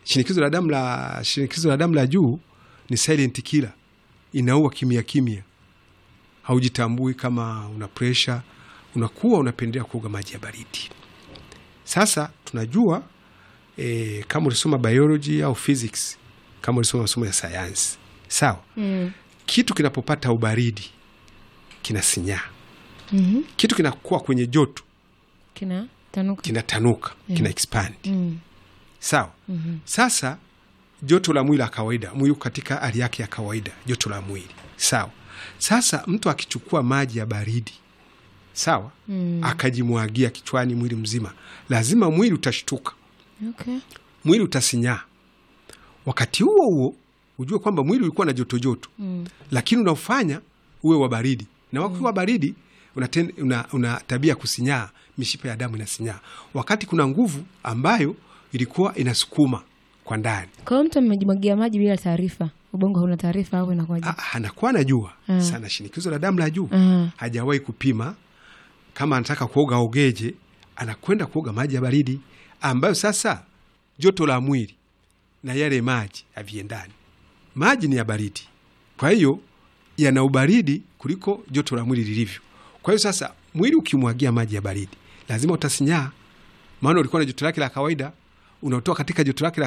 shinikizo la damu la shinikizo la damu la juu ni silent killer, inaua kimya kimya, haujitambui kama una presha, unakuwa unapendelea kuoga maji ya baridi. Sasa tunajua e, kama ulisoma biology au physics, kama ulisoma masomo ya sayansi, sawa Mm. kitu kinapopata ubaridi kinasinyaa, Mhm. kitu kinakuwa kwenye joto Kina tanuka. kinatanuka, kina expand Mm. sawa. Mhm. Sasa joto la mwili la kawaida, mwili uko katika hali yake ya kawaida, joto la mwili sawa. Sasa mtu akichukua maji ya baridi sawa, Mm. akajimwagia kichwani, mwili mzima, lazima mwili utashtuka, Okay. mwili utasinyaa. Wakati huo huo ujue kwamba mwili ulikuwa na joto joto Mm. lakini unaofanya uwe wa baridi, na wakati wa baridi una, ten, una, una tabia ya kusinyaa, mishipa ya damu inasinyaa, wakati kuna nguvu ambayo ilikuwa inasukuma kwa ndani. Kwa hiyo mtu amejimwagia maji bila taarifa, ubongo hauna taarifa au inakuwaje? Ah, anakuwa anajua Mm. sana shinikizo la damu la juu, Mm. hajawahi kupima. Kama anataka kuoga ogeje, anakwenda kuoga maji ya baridi ambayo sasa joto la mwili na yale maji haviendani. Maji ni ya baridi, kwa hiyo yana ubaridi kuliko joto la mwili lilivyo. Kwa hiyo sasa mwili ukimwagia maji ya baridi lazima utasinyaa, maana ulikuwa na joto lake la kawaida, unatoa katika joto lake la